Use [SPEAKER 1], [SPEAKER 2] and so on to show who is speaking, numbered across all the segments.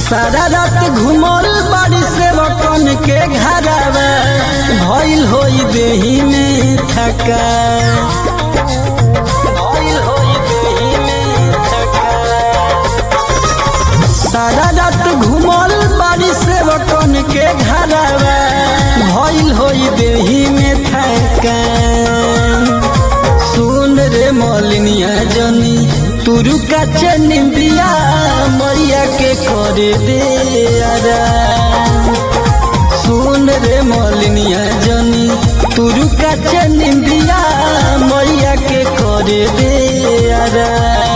[SPEAKER 1] सारा रात घुमल बाड़ी से बकन के घरवा भइल होई देही में थका भइल होई देही में थका सारा रात घुमल बाड़ी से बकन के घरवा भइल होई देही में थका सुन रे मलिनिया जनी तुरु का चनिंदिया मैया के करे दे आरा सुन रे मलिनिया जनी तुरु का चनिंदिया मैया के करे दे आरा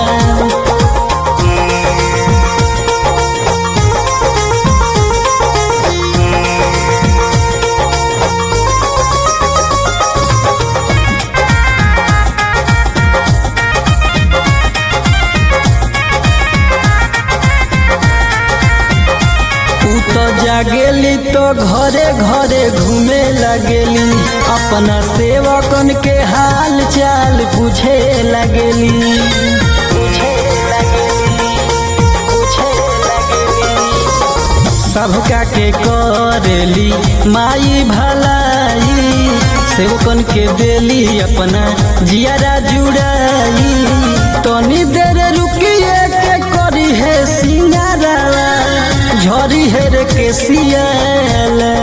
[SPEAKER 1] ऊ तो जागेली तो घरे घरे घूमे लगेली अपना सेवकन के हाल चाल पूछे लगेली पूछे लगेली, पूछे लगेली। सबका के करेली माई भलाई सेवकन के देली अपना जियारा जुड़ाई तनी देर रुकिए के करी है सिंगारा झरी है रे के सियाला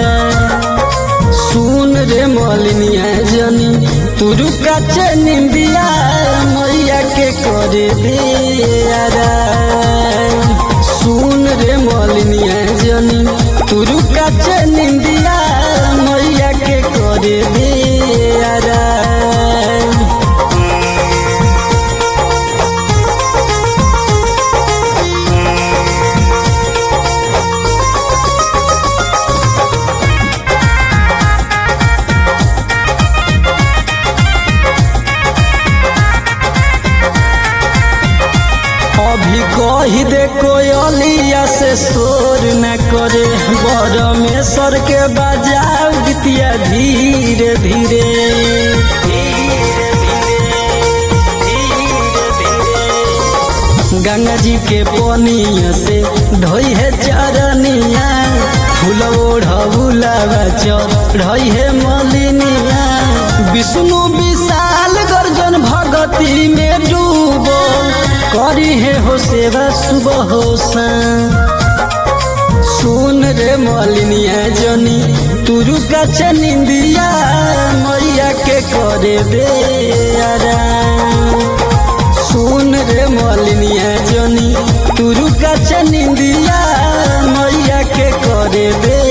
[SPEAKER 1] सुन रे मलिनिया जनी तुरु का चनिंदिया मैया के करे दे आरा सुन रे मलिनिया जनी तुरु का चनिंदिया मैया के करे दे आरा अभी कही दे कोयलिया से शोर न करे बर में सर के बजाओ गीतिया धीरे धीरे गंगा जी के पनिया से ढोई है चरनिया फूल ओढ़ौलावा चढ़ई है मलिनिया विष्णु विशाल गर्जन भगती में डूबो करी है हो सेवा सुबह हो शाम सुन रे मलिनिया जनी तुरु का चनिंदिया मैया के करे दे आराम सुन रे मलिनिया जनी तुरु का चनिंदिया मैया के करे दे